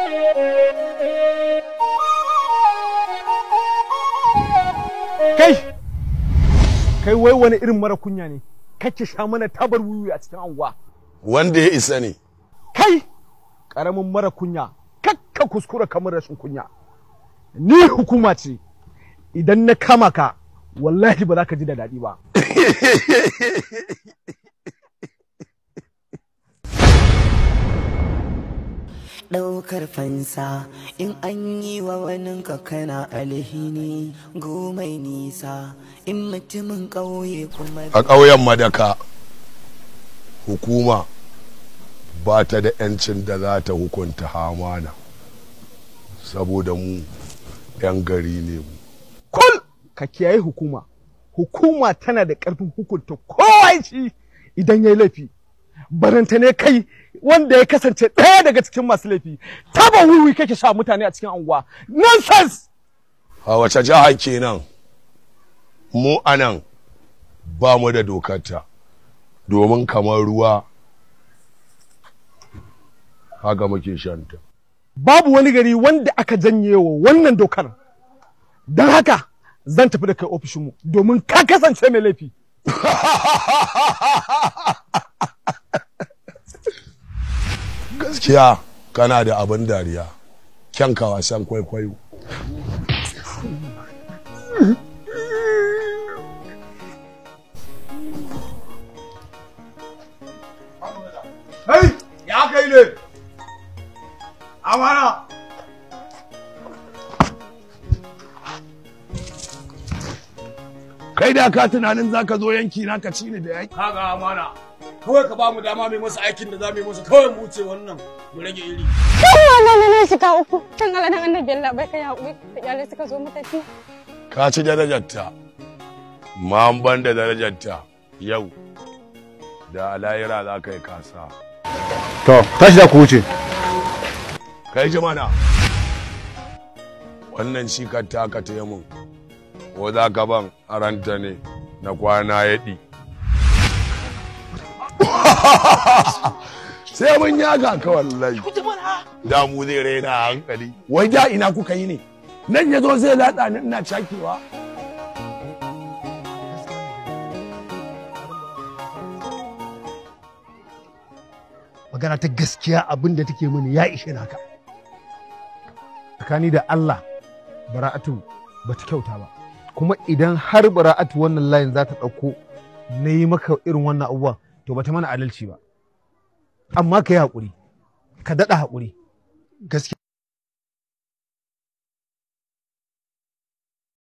kai kai wai wani irin mara kunya ne kake sha mana tabar wuyu a cikin anguwa wanda ya isa ne kai karamin mara kunya kakka kuskura kamar rashin kunya ni hukuma ce idan na kama ka wallahi ba za ka ji da daɗi ba ɗaukar fansa in an yi wa waninka kana alhini gomai nisa in mutumin ƙauye kuma a ƙauyen madaka hukuma ba ta da 'yancin da za ta hukunta hamana saboda mu 'yan gari ne mu kul ka kiyaye hukuma hukuma tana da ƙarfin hukunta kowa shi idan ya yi laifi baranta ne kai wanda ya kasance ɗaya daga cikin masu laifi taba wiwi kake sha mutane a cikin anguwa nonsense a wace jiha kenan mu anan ba mu da dokarta domin kamar ruwa haka muke shanta babu wani gari wanda aka janye wa wannan dokar don haka zan tafi da kai ofishinmu domin ka kasance mai laifi gaskiya kana da abin dariya kyanka wasan kwaikwayo Hey, ya kai ne amana kai da ka tunanin zaka zo yanki na ka ci ni da yaki kaga amana kawai ka ba mu dama mai masa aikin da za mu yi masa kawai mu wuce wannan mu rage iri wannan ne shiga uku can Allah dan annabi Allah bai kai haƙuri da iyalai suka zo mu tafi ka ci darajarta ma an ban da darajarta yau da alayira za ka yi kasa to tashi da ku wuce kai ji mana wannan shi ka taka ta mun ko za ka ban aranta ne na kwana yaɗi sai mun yaga ka wallahi da mu zai raina a hankali wai da ina kuka yi ne nan ya zo zai latsa ni ina cakewa magana ta gaskiya abin da take mini ya ishe naka tsakani da Allah bara'atu ba ta kyauta ba kuma idan har bara'atu wannan layin za ta ɗauko na yi maka irin wannan abubuwa to ba ta mana adalci ba amma ka yi haƙuri ka daɗa haƙuri gaskiya